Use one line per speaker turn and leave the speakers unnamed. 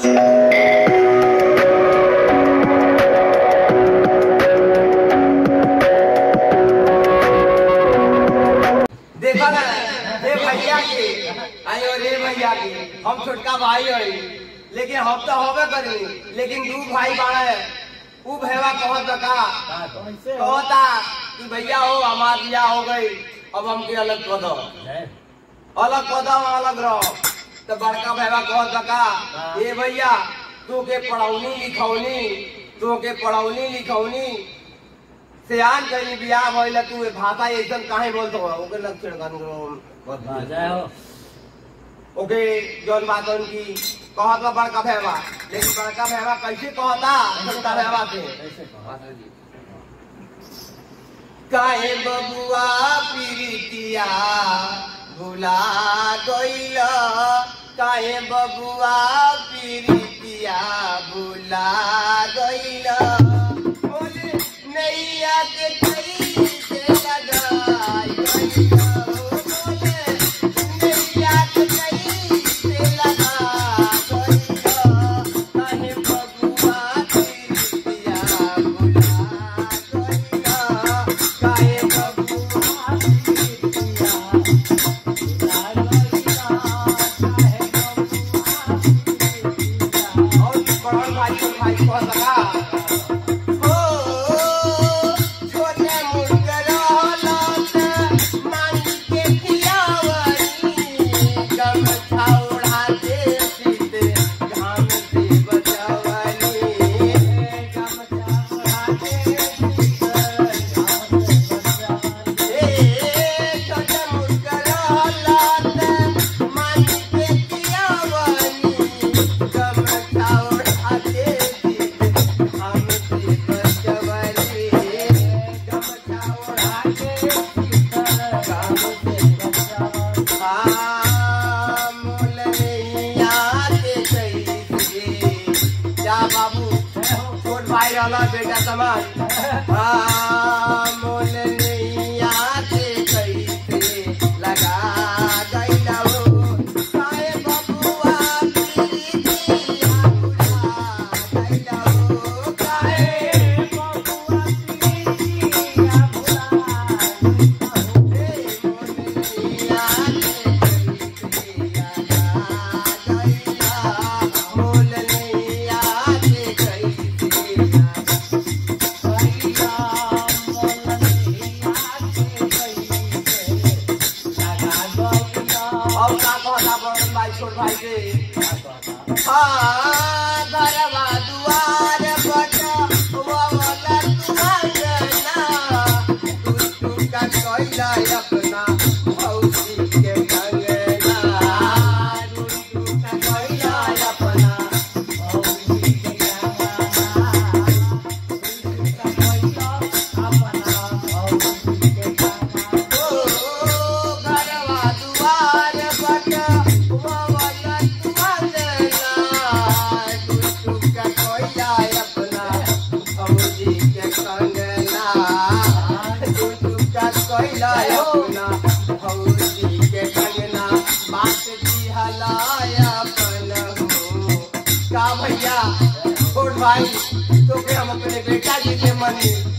देखा ना हे भैया के आयो रे भैया के हम छोटका भाई हई लेकिन हम तो होबे करी लेकिन दू भाई बाड़े ऊ भैया कहत बा का कहता कि भैया हो हमार बियाह हो गई अब हमके अलग कर दो अलग कर दो अलग रहो तो बड़का भैया कहत बा का ए भैया तू के पढ़ौनी लिखौनी तू के पढ़ौनी लिखौनी सियान कहीं बियाह भइल तू ए भाषा ऐसन काहे बोलतो हो ओके लक्षण गन
जय हो
ओके जौन बात उनकी कहत बा बड़का भैया लेकिन बड़का भैया कैसे कहता छोटा भैया से
कैसे कहो?
काहे बबुआ पीरितिया भुला गइल काहे बबुआ पीरितिया भुला गइल बोले नैया के कैसे लगाई गइल बोले नैया के कैसे लगा गइल काहे बबुआ पीरितिया भुला गइल काहे बबुआ पीरितिया और बड़न भाई को भाई को लगा ओ छोटे मुर्गर हालात मान के खियावनी गम छाउड़ा दे सीते घाम से बचावनी गम छाउड़ा दे सीते घाम से बचावनी ए छोटे मुर्गर हालात मान के खियावनी गम छाउड़ा दे सीते घाम से बचावनी गम छाउड़ा दे सीते घाम से बचावनी आ मोल नैया के कैसे जा बाबू छोट भाई रहला बेटा समाज आ मोल नैया के कैसे लगा गइला हो काहे बबुआ पीरितिया भुला गइला हो काहे बबुआ पीरितिया भुला घरवा दुआर बट ववला तुमंगना तू तू का कोइला अपना भौजी के कंगना तू तू का कोइला अपना भौजी के कंगना तू तू का कोइला अपना भौजी के कंगना ओ घरवा दुआर बट ववला तुमंगना तू तू का कोइला अपना भौजी के कंगना तू तू का कोइला अपना भौजी के कंगना बात की हलाया अपन हो का भैया छोट भाई तो के हम अपने बेटा जी के मनी